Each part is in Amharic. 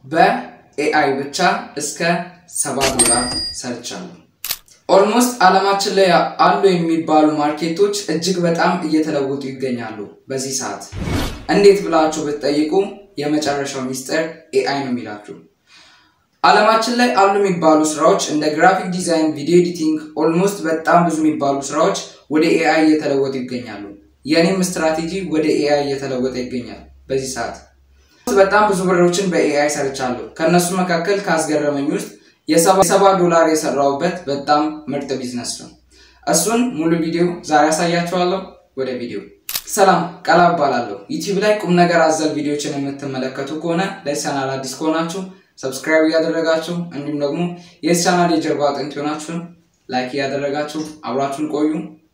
በኤአይ ብቻ እስከ ሰባ ዶላር ሰርቻለሁ። ኦልሞስት አለማችን ላይ አሉ የሚባሉ ማርኬቶች እጅግ በጣም እየተለወጡ ይገኛሉ በዚህ ሰዓት። እንዴት ብላችሁ ብትጠይቁ የመጨረሻው ሚስጥር ኤአይ ነው የሚላችሁ። አለማችን ላይ አሉ የሚባሉ ስራዎች እንደ ግራፊክ ዲዛይን፣ ቪዲዮ ኤዲቲንግ ኦልሞስት በጣም ብዙ የሚባሉ ስራዎች ወደ ኤአይ እየተለወጡ ይገኛሉ። የእኔም ስትራቴጂ ወደ ኤአይ እየተለወጠ ይገኛል በዚህ ሰዓት። በጣም ብዙ ብሮችን በኤአይ ሰርቻለሁ። ከእነሱ መካከል ካስገረመኝ ውስጥ የሰባ ዶላር የሰራሁበት በጣም ምርጥ ቢዝነስ ነው። እሱን ሙሉ ቪዲዮ ዛሬ ያሳያችኋለሁ። ወደ ቪዲዮ። ሰላም ቀላ እባላለሁ። ዩቲዩብ ላይ ቁም ነገር አዘል ቪዲዮችን የምትመለከቱ ከሆነ ለቻናል አዲስ ከሆናችሁ ሰብስክራይብ እያደረጋችሁ እንዲሁም ደግሞ የዚህ ቻናል የጀርባ አጥንት የሆናችሁ ላይክ እያደረጋችሁ አብራችሁን ቆዩ።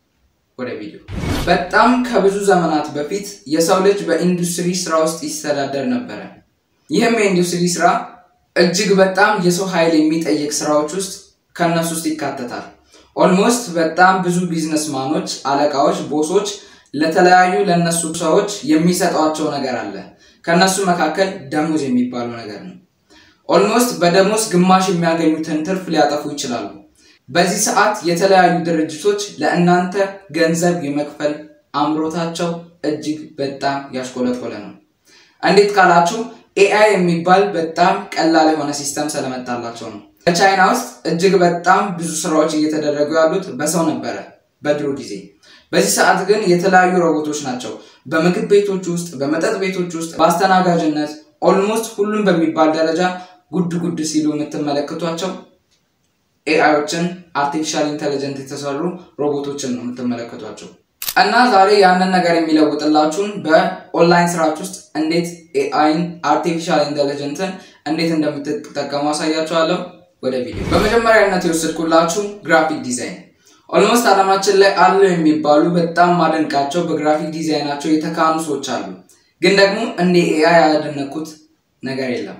ወደ ቪዲዮ። በጣም ከብዙ ዘመናት በፊት የሰው ልጅ በኢንዱስትሪ ስራ ውስጥ ይስተዳደር ነበረ። ይህም የኢንዱስትሪ ስራ እጅግ በጣም የሰው ኃይል የሚጠይቅ ስራዎች ውስጥ ከእነሱ ውስጥ ይካተታል። ኦልሞስት በጣም ብዙ ቢዝነስማኖች፣ አለቃዎች፣ ቦሶች ለተለያዩ ለእነሱ ሰዎች የሚሰጧቸው ነገር አለ። ከእነሱ መካከል ደሞዝ የሚባለው ነገር ነው። ኦልሞስት በደሞዝ ግማሽ የሚያገኙትን ትርፍ ሊያጠፉ ይችላሉ። በዚህ ሰዓት የተለያዩ ድርጅቶች ለእናንተ ገንዘብ የመክፈል አምሮታቸው እጅግ በጣም ያሽቆለቆለ ነው። እንዴት ካላችሁ ኤአይ የሚባል በጣም ቀላል የሆነ ሲስተም ስለመጣላቸው ነው። በቻይና ውስጥ እጅግ በጣም ብዙ ስራዎች እየተደረጉ ያሉት በሰው ነበረ በድሮ ጊዜ። በዚህ ሰዓት ግን የተለያዩ ሮቦቶች ናቸው በምግብ ቤቶች ውስጥ፣ በመጠጥ ቤቶች ውስጥ፣ በአስተናጋጅነት ኦልሞስት ሁሉም በሚባል ደረጃ ጉድ ጉድ ሲሉ የምትመለከቷቸው ኤአዮችን አርቲፊሻል ኢንቴሊጀንት የተሰሩ ሮቦቶችን ነው የምትመለከቷቸው። እና ዛሬ ያንን ነገር የሚለውጥላችሁን በኦንላይን ስራች ውስጥ እንዴት ኤአይን አርቲፊሻል ኢንቴሊጀንትን እንዴት እንደምትጠቀሙ አሳያችኋለሁ። ወደ ቪዲዮ። በመጀመሪያነት የወሰድኩላችሁ ግራፊክ ዲዛይን። ኦልሞስት አለማችን ላይ አሉ የሚባሉ በጣም ማደንቃቸው በግራፊክ ዲዛይናቸው የተካኑ ሰዎች አሉ። ግን ደግሞ እንደ ኤአይ ያደነኩት ነገር የለም።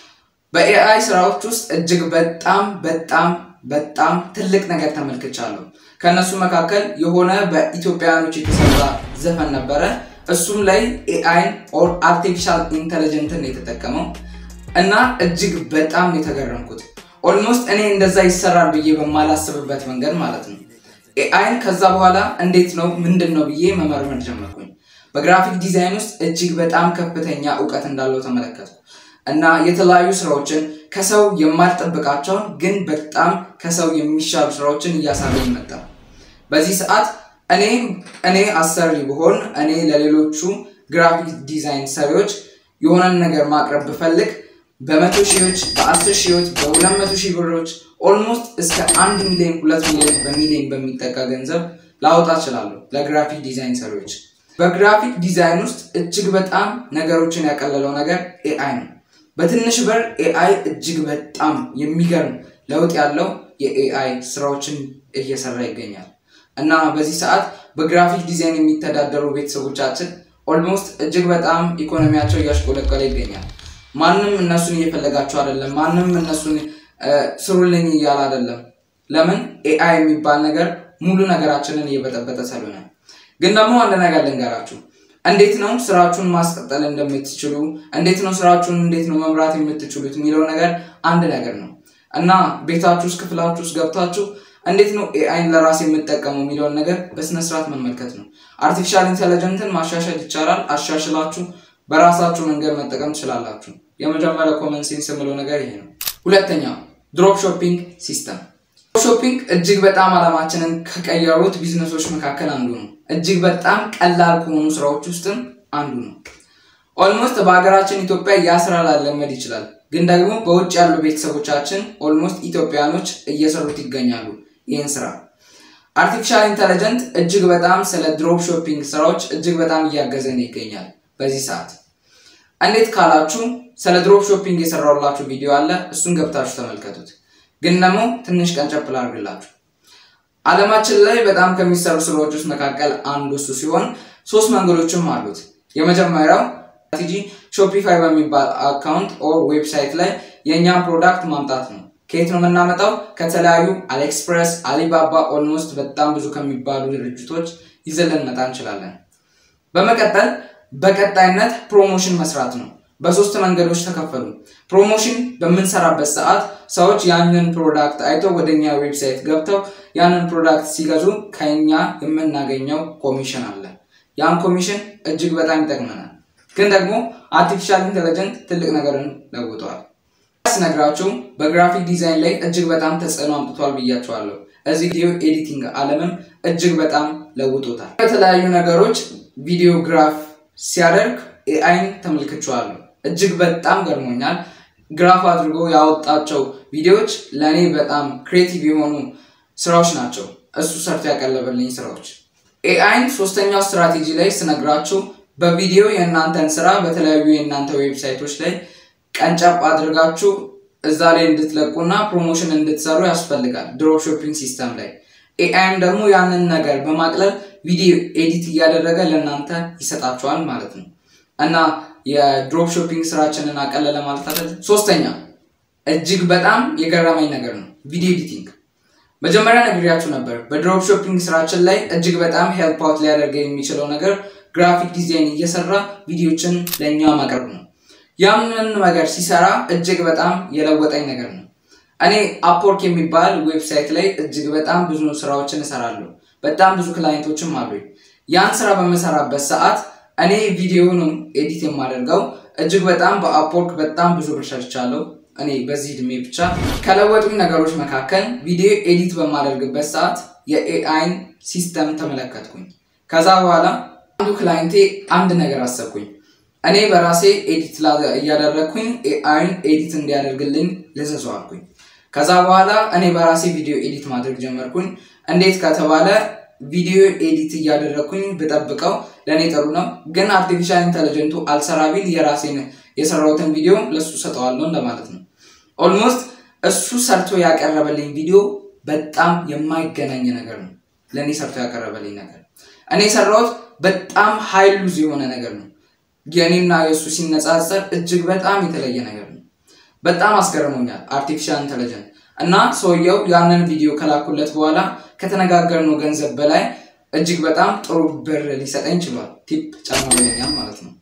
በኤአይ ስራዎች ውስጥ እጅግ በጣም በጣም በጣም ትልቅ ነገር ተመልክቻለሁ። ከእነሱ መካከል የሆነ በኢትዮጵያውያኖች የተሰራ ዘፈን ነበረ። እሱም ላይ ኤአይን ኦር አርቲፊሻል ኢንቴሊጀንትን የተጠቀመው እና እጅግ በጣም የተገረምኩት ኦልሞስት እኔ እንደዛ ይሰራል ብዬ በማላስብበት መንገድ ማለት ነው። ኤአይን ከዛ በኋላ እንዴት ነው ምንድን ነው ብዬ መመርመር ጀመርኩኝ። በግራፊክ ዲዛይን ውስጥ እጅግ በጣም ከፍተኛ እውቀት እንዳለው ተመለከትኩ እና የተለያዩ ስራዎችን ከሰው የማልጠብቃቸውን ግን በጣም ከሰው የሚሻሉ ስራዎችን እያሳለኝ መጣ። በዚህ ሰዓት እኔ እኔ አሰሪ ብሆን እኔ ለሌሎቹ ግራፊክ ዲዛይን ሰሪዎች የሆነን ነገር ማቅረብ ብፈልግ በመቶ ሺዎች፣ በአስር ሺዎች፣ በሁለት መቶ ሺህ ብሮች ኦልሞስት እስከ አንድ ሚሊዮን ሁለት ሚሊዮን በሚሊዮን በሚጠጋ ገንዘብ ላወጣ እችላለሁ ለግራፊክ ዲዛይን ሰሪዎች። በግራፊክ ዲዛይን ውስጥ እጅግ በጣም ነገሮችን ያቀለለው ነገር ኤአይ ነው። በትንሽ በር ኤአይ እጅግ በጣም የሚገርም ለውጥ ያለው የኤአይ ስራዎችን እየሰራ ይገኛል እና በዚህ ሰዓት በግራፊክ ዲዛይን የሚተዳደሩ ቤተሰቦቻችን ኦልሞስት እጅግ በጣም ኢኮኖሚያቸው እያሽቆለቀለ ይገኛል። ማንም እነሱን እየፈለጋቸው አይደለም። ማንም እነሱን ስሩልኝ እያለ አይደለም። ለምን ኤአይ የሚባል ነገር ሙሉ ነገራችንን እየበጠበጠ ስለሆነ። ግን ደግሞ አንድ ነገር ልንገራችሁ እንዴት ነው ስራችሁን ማስቀጠል እንደምትችሉ፣ እንዴት ነው ስራችሁን እንዴት ነው መምራት የምትችሉት የሚለው ነገር አንድ ነገር ነው እና ቤታችሁ ውስጥ ክፍላችሁ ውስጥ ገብታችሁ እንዴት ነው ኤአይን ለራስ የምጠቀመው የሚለውን ነገር በስነስርዓት መመልከት ነው። አርቲፊሻል ኢንቴሊጀንትን ማሻሻል ይቻላል። አሻሽላችሁ በራሳችሁ መንገድ መጠቀም ትችላላችሁ። የመጀመሪያ ኮመን ሴንስ የምለው ነገር ይሄ ነው። ሁለተኛው ድሮፕ ሾፒንግ ሲስተም። ድሮፕ ሾፒንግ እጅግ በጣም አለማችንን ከቀየሩት ቢዝነሶች መካከል አንዱ ነው። እጅግ በጣም ቀላል ከሆኑ ስራዎች ውስጥም አንዱ ነው። ኦልሞስት በሀገራችን ኢትዮጵያ ያ ስራ ላለመድ ይችላል፣ ግን ደግሞ በውጭ ያሉ ቤተሰቦቻችን ኦልሞስት ኢትዮጵያኖች እየሰሩት ይገኛሉ ይህን ስራ። አርቲፊሻል ኢንቴሊጀንት እጅግ በጣም ስለ ድሮፕ ሾፒንግ ስራዎች እጅግ በጣም እያገዘን ይገኛል በዚህ ሰዓት። እንዴት ካላችሁ ስለ ድሮፕ ሾፒንግ የሰራሁላችሁ ቪዲዮ አለ፣ እሱን ገብታችሁ ተመልከቱት። ግን ደግሞ ትንሽ ቀንጨብ ላድርግላችሁ። አለማችን ላይ በጣም ከሚሰሩ ስራዎች ውስጥ መካከል አንዱ እሱ ሲሆን ሶስት መንገዶችም አሉት። የመጀመሪያው ስትራቴጂ ሾፒፋይ በሚባል አካውንት ኦር ዌብሳይት ላይ የእኛን ፕሮዳክት ማምጣት ነው። ከየት ነው የምናመጣው? ከተለያዩ አሊኤክስፕረስ፣ አሊባባ ኦልሞስት በጣም ብዙ ከሚባሉ ድርጅቶች ይዘን ልንመጣ እንችላለን። በመቀጠል በቀጣይነት ፕሮሞሽን መስራት ነው። በሶስት መንገዶች ተከፈሉ። ፕሮሞሽን በምንሰራበት ሰዓት ሰዎች ያንን ፕሮዳክት አይተው ወደኛ ዌብሳይት ገብተው ያንን ፕሮዳክት ሲገዙ ከኛ የምናገኘው ኮሚሽን አለ። ያን ኮሚሽን እጅግ በጣም ይጠቅመናል። ግን ደግሞ አርቲፊሻል ኢንቴሊጀንት ትልቅ ነገርን ለውጠዋል። ስነግራችሁ በግራፊክ ዲዛይን ላይ እጅግ በጣም ተጽዕኖ አምጥቷል ብያቸዋለሁ። እዚህ ቪዲዮ ኤዲቲንግ ዓለምም እጅግ በጣም ለውጦታል። በተለያዩ ነገሮች ቪዲዮግራፍ ሲያደርግ ኤአይን ተመልክቼዋለሁ። እጅግ በጣም ገርሞኛል። ግራፍ አድርጎ ያወጣቸው ቪዲዮዎች ለእኔ በጣም ክሬቲቭ የሆኑ ስራዎች ናቸው። እሱ ሰርቶ ያቀለበልኝ ስራዎች። ኤአይን ሶስተኛው ስትራቴጂ ላይ ስነግራችሁ በቪዲዮ የእናንተን ስራ በተለያዩ የእናንተ ዌብሳይቶች ላይ ቀንጨብ አድርጋችሁ እዛ ላይ እንድትለቁና ፕሮሞሽን እንድትሰሩ ያስፈልጋል። ድሮፕ ሾፒንግ ሲስተም ላይ ኤአይም ደግሞ ያንን ነገር በማቅለል ቪዲዮ ኤዲት እያደረገ ለእናንተ ይሰጣችኋል ማለት ነው እና የድሮፕ ሾፒንግ ስራችንን አቀለለ ማለት አይደል። ሶስተኛ እጅግ በጣም የገረመኝ ነገር ነው ቪዲዮ ኤዲቲንግ። መጀመሪያ ነግሬያችሁ ነበር። በድሮፕ ሾፒንግ ስራችን ላይ እጅግ በጣም ሄልፕ አውት ሊያደርገው የሚችለው ነገር ግራፊክ ዲዛይን እየሰራ ቪዲዮችን ለእኛ ማቅረብ ነው። ያንን ነገር ሲሰራ እጅግ በጣም የለወጠኝ ነገር ነው። እኔ አፕወርክ የሚባል ዌብሳይት ላይ እጅግ በጣም ብዙ ስራዎችን እሰራለሁ። በጣም ብዙ ክላይንቶችም አሉኝ። ያን ስራ በምሰራበት ሰዓት እኔ ቪዲዮንም ኤዲት የማደርገው እጅግ በጣም በአፕወርክ በጣም ብዙ ብር ሰርቻለሁ። እኔ በዚህ እድሜ ብቻ ከለወጡኝ ነገሮች መካከል ቪዲዮ ኤዲት በማደርግበት ሰዓት የኤአይን ሲስተም ተመለከትኩኝ። ከዛ በኋላ አንዱ ክላይንቴ አንድ ነገር አሰብኩኝ። እኔ በራሴ ኤዲት እያደረግኩኝ ኤአይን ኤዲት እንዲያደርግልኝ ልዘዘው አልኩኝ። ከዛ በኋላ እኔ በራሴ ቪዲዮ ኤዲት ማድረግ ጀመርኩኝ። እንዴት ከተባለ ቪዲዮ ኤዲት እያደረግኩኝ ብጠብቀው ለእኔ ጥሩ ነው፣ ግን አርቲፊሻል ኢንተለጀንቱ አልሰራ ቢል የራሴን የሰራሁትን ቪዲዮ ለእሱ ሰጠዋለሁ እንደማለት ነው። ኦልሞስት እሱ ሰርቶ ያቀረበልኝ ቪዲዮ በጣም የማይገናኝ ነገር ነው። ለእኔ ሰርቶ ያቀረበልኝ ነገር እኔ የሰራሁት በጣም ሀይል ሉዝ የሆነ ነገር ነው። የእኔና የእሱ ሲነጻጸር እጅግ በጣም የተለየ ነገር ነው። በጣም አስገርሞኛል አርቲፊሻል ኢንተለጀንት እና ሰውየው ያንን ቪዲዮ ከላኩለት በኋላ ከተነጋገርነው ገንዘብ በላይ እጅግ በጣም ጥሩ ብር ሊሰጠኝ ችሏል። ቲፕ ጨምሮልኛል ማለት ነው።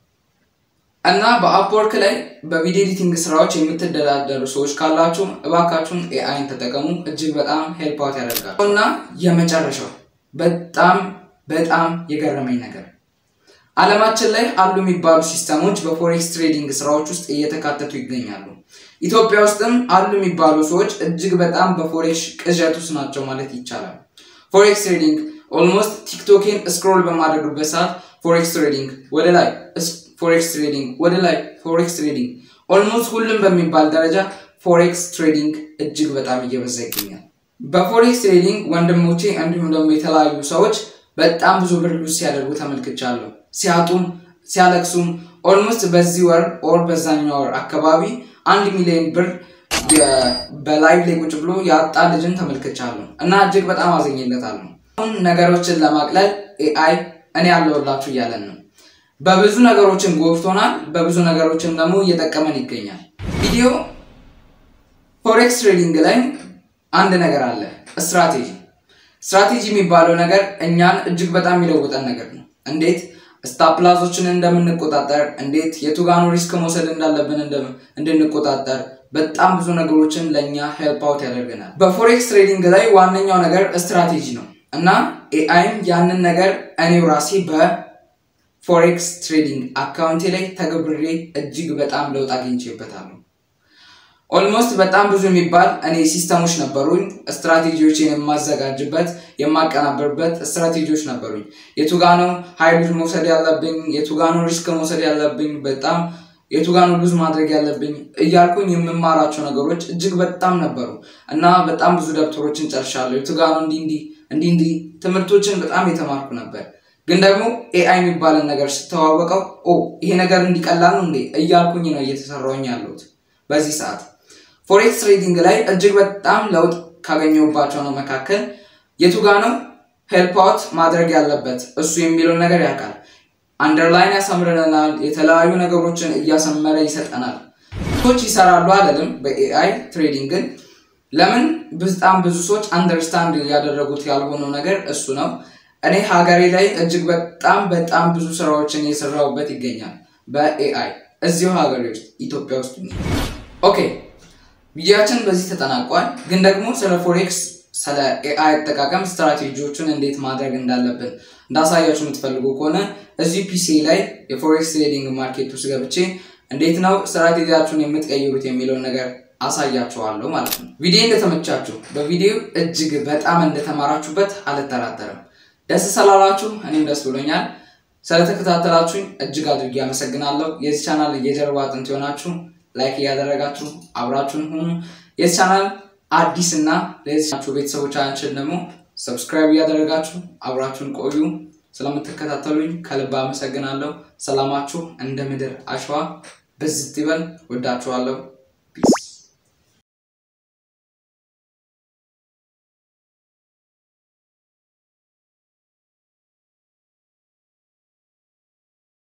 እና በአፕወርክ ላይ በቪዲዮ ኤዲቲንግ ስራዎች የምትደዳደሩ ሰዎች ካላችሁ እባካችሁን ኤአይን ተጠቀሙ። እጅግ በጣም ሄልፕ አውት ያደርጋል። እና የመጨረሻው በጣም በጣም የገረመኝ ነገር ዓለማችን ላይ አሉ የሚባሉ ሲስተሞች በፎሬክስ ትሬዲንግ ስራዎች ውስጥ እየተካተቱ ይገኛሉ። ኢትዮጵያ ውስጥም አሉ የሚባሉ ሰዎች እጅግ በጣም በፎሬክስ ቅዠት ውስጥ ናቸው ማለት ይቻላል። ፎሬክስ ትሬዲንግ ኦልሞስት ቲክቶኬን ስክሮል በማድረግበት ሰዓት ፎሬክስ ትሬዲንግ ወደ ላይ፣ ፎሬክስ ትሬዲንግ ወደ ላይ፣ ፎሬክስ ትሬዲንግ ኦልሞስት ሁሉም በሚባል ደረጃ ፎሬክስ ትሬዲንግ እጅግ በጣም እየበዛ ይገኛል። በፎሬክስ ትሬዲንግ ወንድሞቼ እንዲሁም ደግሞ የተለያዩ ሰዎች በጣም ብዙ ብር ሉዝ ሲያደርጉ ተመልክቻለሁ። ሲያጡም ሲያለቅሱም ኦልሞስት በዚህ ወር ኦር በዛኛው ወር አካባቢ አንድ ሚሊዮን ብር በላይቭ ላይ ቁጭ ብሎ ያጣ ልጅን ተመልክቻለሁ እና እጅግ በጣም አዘኝለታለሁ። አሁን ነገሮችን ለማቅለል ኤአይ እኔ ያለሁላችሁ እያለን ነው። በብዙ ነገሮችን ጎብቶናል፣ በብዙ ነገሮችን ደግሞ እየጠቀመን ይገኛል። ቪዲዮ ፎሬክስ ትሬዲንግ ላይ አንድ ነገር አለ፣ ስትራቴጂ ስትራቴጂ የሚባለው ነገር እኛን እጅግ በጣም የሚለውጠን ነገር ነው። እንዴት ስታፕላዞችን እንደምንቆጣጠር፣ እንዴት የቱጋኑ ሪስክ መውሰድ እንዳለብን እንድንቆጣጠር በጣም ብዙ ነገሮችን ለእኛ ሄልፕ አውት ያደርገናል። በፎሬክስ ትሬዲንግ ላይ ዋነኛው ነገር ስትራቴጂ ነው እና ኤአይም ያንን ነገር እኔው ራሴ በፎሬክስ ትሬዲንግ አካውንቴ ላይ ተገብሬ እጅግ በጣም ለውጥ አግኝቼበታለሁ። ኦልሞስት በጣም ብዙ የሚባል እኔ ሲስተሞች ነበሩኝ። ስትራቴጂዎችን የማዘጋጅበት የማቀናበርበት ስትራቴጂዎች ነበሩኝ። የቱጋ ነው ሀይሉዝ መውሰድ ያለብኝ፣ የቱጋ ነው ሪስክ መውሰድ ያለብኝ፣ በጣም የቱጋ ነው ሉዝ ማድረግ ያለብኝ እያልኩኝ የምማራቸው ነገሮች እጅግ በጣም ነበሩ እና በጣም ብዙ ደብተሮችን ጨርሻለሁ። የቱጋ ነው እንዲህ እንዲህ እንዲህ እንዲህ ትምህርቶችን በጣም የተማርኩ ነበር። ግን ደግሞ ኤአይ የሚባልን ነገር ስተዋወቀው ኦ ይሄ ነገር እንዲቀላል ነው እንዴ እያልኩኝ ነው እየተሰራውኝ ያለሁት በዚህ ሰዓት ፎሬክስ ትሬዲንግ ላይ እጅግ በጣም ለውጥ ካገኘሁባቸው ነው መካከል የቱጋ ነው ሄልፕ አውት ማድረግ ያለበት እሱ የሚለውን ነገር ያውቃል። አንደርላይን ያሰምርልናል። የተለያዩ ነገሮችን እያሰመረ ይሰጠናል። ሰዎች ይሰራሉ አይደለም በኤአይ ትሬዲንግን ለምን በጣም ብዙ ሰዎች አንደርስታንድ ያደረጉት ያልሆነው ነገር እሱ ነው። እኔ ሀገሬ ላይ እጅግ በጣም በጣም ብዙ ስራዎችን እየሰራሁበት ይገኛል በኤአይ እዚሁ ሀገር ውስጥ ኢትዮጵያ ውስጥ ኦኬ ቪዲዮችን በዚህ ተጠናቋል። ግን ደግሞ ስለ ፎሬክስ ስለ ኤአይ አጠቃቀም ስትራቴጂዎቹን እንዴት ማድረግ እንዳለብን እንዳሳያችሁ የምትፈልጉ ከሆነ እዚህ ፒሲ ላይ የፎሬክስ ትሬዲንግ ማርኬት ውስጥ ገብቼ እንዴት ነው ስትራቴጂያችሁን የምትቀይሩት የሚለውን ነገር አሳያችኋለሁ ማለት ነው። ቪዲዮ እንደተመቻችሁ በቪዲዮ እጅግ በጣም እንደተማራችሁበት አልጠራጠርም። ደስ ስላላችሁ እኔም ደስ ብሎኛል። ስለተከታተላችሁኝ እጅግ አድርጌ አመሰግናለሁ። የዚህ ቻናል የጀርባ አጥንት የሆናችሁ ላይክ እያደረጋችሁ አብራችሁን ሁኑ። የዚህ ቻናል አዲስ እና ለዚህ ቤተሰቦቻችን ደግሞ ሰብስክራይብ እያደረጋችሁ አብራችሁን ቆዩ። ስለምትከታተሉኝ ከልብ አመሰግናለሁ። ሰላማችሁ እንደ ምድር አሸዋ ብዝት ይበል። ወዳችኋለሁ። ፒስ